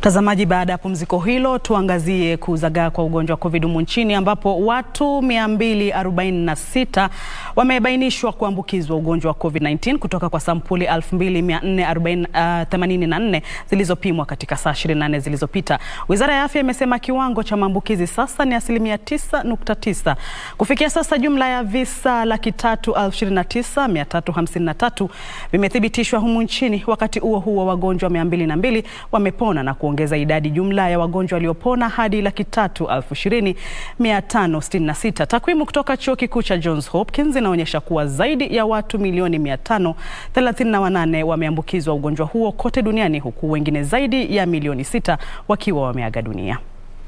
Mtazamaji, baada ya pumziko hilo, tuangazie kuzagaa kwa ugonjwa wa COVID humu nchini ambapo watu 246 wamebainishwa kuambukizwa ugonjwa wa COVID-19 kutoka kwa sampuli 2484 zilizopimwa katika saa 24 zilizopita. Wizara ya Afya imesema kiwango cha maambukizi sasa ni asilimia 9.9. Kufikia sasa jumla ya visa laki tatu elfu ishirini na tisa mia tatu hamsini na tatu vimethibitishwa humu nchini. Wakati huo huo, wagonjwa 202 wamepona na kuongeza idadi jumla ya wagonjwa waliopona hadi laki tatu elfu ishirini mia tano sitini na sita. Takwimu kutoka chuo kikuu cha Johns Hopkins zinaonyesha kuwa zaidi ya watu milioni 538 wameambukizwa ugonjwa huo kote duniani huku wengine zaidi ya milioni sita wakiwa wameaga dunia.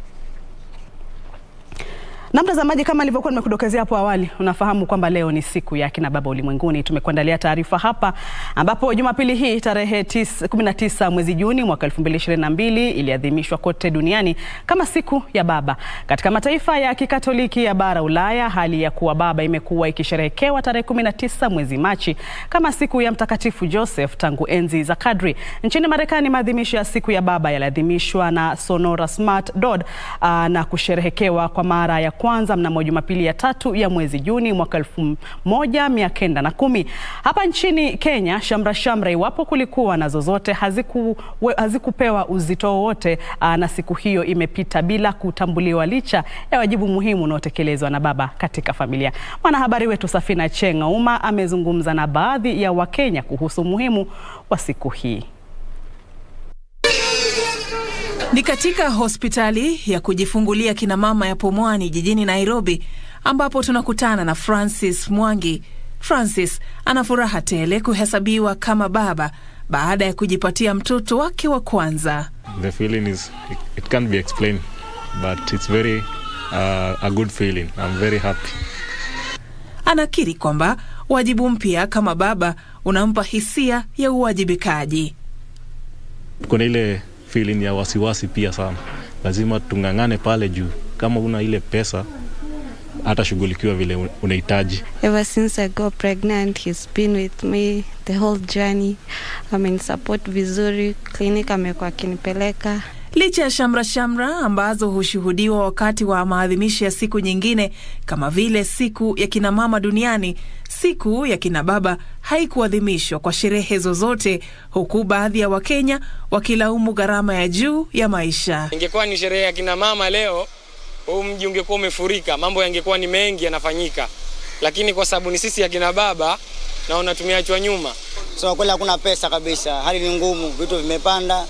Na mtazamaji, kama nilivyokuwa nimekudokezea hapo awali, unafahamu kwamba leo ni siku ya akina baba ulimwenguni. Tumekuandalia taarifa hapa ambapo Jumapili hii tarehe 19 mwezi Juni mwaka 2022 iliadhimishwa kote duniani kama siku ya baba. Katika mataifa ya Kikatoliki ya bara Ulaya, hali ya kuwa baba imekuwa ikisherehekewa tarehe 19 mwezi Machi kama siku ya Mtakatifu Joseph tangu enzi za kadri. Nchini Marekani, maadhimisho ya siku ya baba yaliadhimishwa na Sonora Smart Dod na kusherehekewa kwa mara ya kwanza mnamo Jumapili ya tatu ya mwezi Juni mwaka elfu moja mia kenda na kumi. Hapa nchini Kenya, shamra shamra, iwapo kulikuwa na zozote, haziku, hazikupewa uzito wowote, na siku hiyo imepita bila kutambuliwa licha ya wajibu muhimu unaotekelezwa na baba katika familia. Mwanahabari wetu Safina Chenga Uma amezungumza na baadhi ya Wakenya kuhusu umuhimu wa siku hii. Ni katika hospitali ya kujifungulia kina mama ya Pumwani jijini Nairobi ambapo tunakutana na Francis Mwangi. Francis ana furaha tele kuhesabiwa kama baba baada ya kujipatia mtoto wake wa kwanza. The feeling is it can't be explained but it's very uh, a good feeling. I'm very happy. Anakiri kwamba wajibu mpya kama baba unampa hisia ya uwajibikaji. Kuna ile feeling ya wasiwasi pia sana, lazima tung'ang'ane pale juu. Kama una ile pesa hatashughulikiwa vile unahitaji. Ever since I got pregnant, he's been with me the whole journey. Amenisupport vizuri, clinic amekuwa akinipeleka. Licha ya shamra shamra ambazo hushuhudiwa wakati wa maadhimisho ya siku nyingine kama vile siku ya kinamama duniani, siku ya kinababa haikuadhimishwa kwa sherehe zozote, huku baadhi ya Wakenya wakilaumu gharama ya juu ya maisha. Ingekuwa ni sherehe ya kinamama leo, huu mji ungekuwa umefurika, mambo yangekuwa ni mengi yanafanyika, lakini kwa sababu ni sisi ya kina baba, naona tumeachwa nyuma. So kweli hakuna pesa kabisa, hali ni ngumu, vitu vimepanda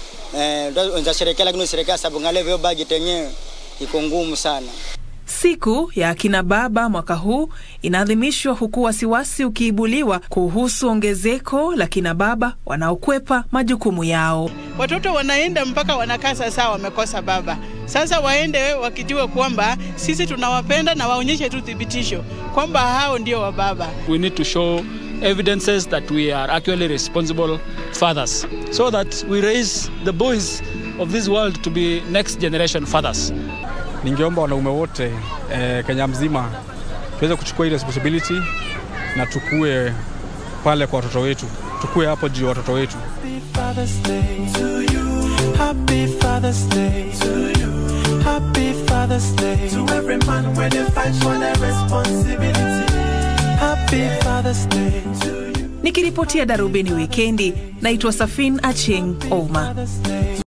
Eh, sherekea lakini sherekea sababu ngale vyo budget yenyewe iko ngumu sana. Siku ya akina baba mwaka huu inaadhimishwa huku wasiwasi ukiibuliwa kuhusu ongezeko la kina baba wanaokwepa majukumu yao. Watoto wanaenda mpaka wanakaa sasa wamekosa baba. Sasa waende wakijua kwamba sisi tunawapenda na waonyeshe tu thibitisho kwamba hao ndio wa baba. We need to show evidences that we are actually responsible fathers so that we raise the boys of this world to be next generation fathers. Ningeomba wanaume wote eh, Kenya mzima tuweze kuchukua hii responsibility na tukue pale kwa watoto wetu, tukue hapo juu ya watoto wetu. Nikiripotia Darubini Wikendi, naitwa Safin Acheng Oma.